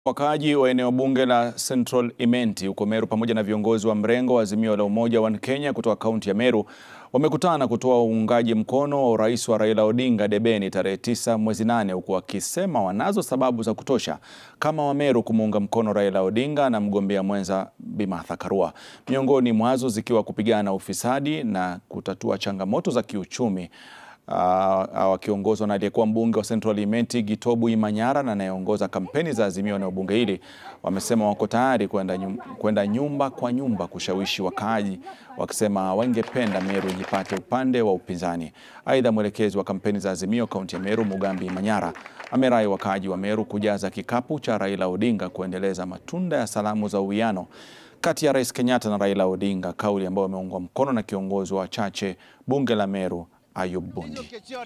Wakaaji wa eneo bunge la Central Imenti huko Meru pamoja na viongozi wa mrengo wa Azimio la Umoja wa Kenya kutoka kaunti ya Meru wamekutana kutoa uungaji mkono wa urais wa Raila Odinga debeni tarehe tisa mwezi nane huku wakisema wanazo sababu za kutosha kama Wameru kumuunga mkono Raila Odinga na mgombea mwenza Bi Martha Karua, miongoni mwazo zikiwa kupigana ufisadi na kutatua changamoto za kiuchumi wakiongozwa uh, na aliyekuwa mbunge wa Central Imenti Gitobu Imanyara na anayeongoza kampeni za Azimio na bunge hili wamesema wako tayari kwenda nyum, kwenda nyumba kwa nyumba kushawishi wakaaji, wakisema wangependa Meru ijipate upande wa upinzani. Aidha, mwelekezi wa kampeni za Azimio kaunti ya Meru Mugambi Imanyara amerai wakaaji wa Meru kujaza kikapu cha Raila Odinga kuendeleza matunda ya salamu za uwiano kati ya Rais Kenyatta na Raila Odinga, kauli ambayo imeungwa mkono na kiongozi wa wachache bunge la Meru Ayub Bundi.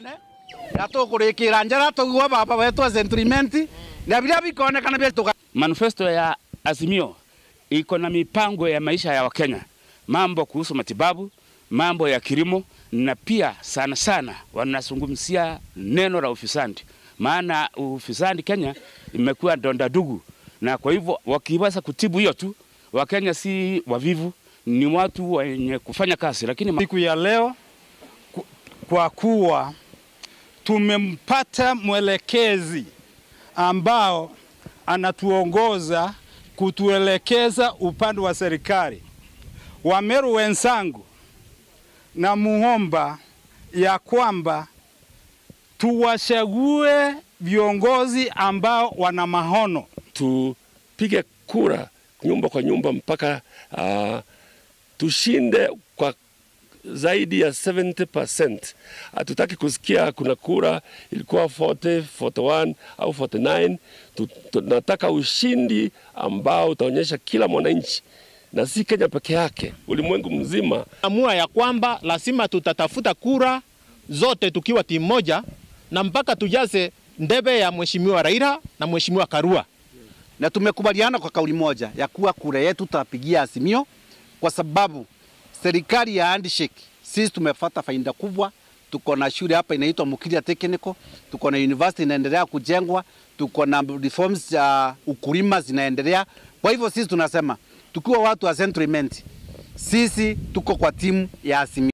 Manifesto ya Azimio iko na mipango ya maisha ya Wakenya, mambo kuhusu matibabu, mambo ya kilimo na pia sana sana wanazungumzia neno la ufisadi, maana ufisadi Kenya imekuwa donda dugu, na kwa hivyo wakiweza kutibu hiyo tu, Wakenya si wavivu, ni watu wenye kufanya kazi. Lakini siku ya leo kwa kuwa tumempata mwelekezi ambao anatuongoza kutuelekeza upande wa serikali. Wameru wenzangu, na muomba ya kwamba tuwachague viongozi ambao wana maono. Tupige kura nyumba kwa nyumba mpaka uh, tushinde kwa zaidi ya 70%. Hatutaki kusikia kuna kura ilikuwa 40, 41 au 49. Tunataka ushindi ambao utaonyesha kila mwananchi na si Kenya peke yake, ulimwengu mzima. Amua ya kwamba lazima tutatafuta kura zote tukiwa timu moja na mpaka tujaze ndebe ya mheshimiwa Raila na mheshimiwa Karua, na tumekubaliana kwa kauli moja ya kuwa kura yetu tutapigia Azimio kwa sababu serikali ya handshake, sisi tumepata faida kubwa. Tuko na shule hapa inaitwa Mukiria Technical, tuko na university inaendelea kujengwa, tuko na reforms za uh, ukulima zinaendelea. Kwa hivyo sisi tunasema tukiwa watu wa Central Imenti, sisi tuko kwa timu ya Azimio.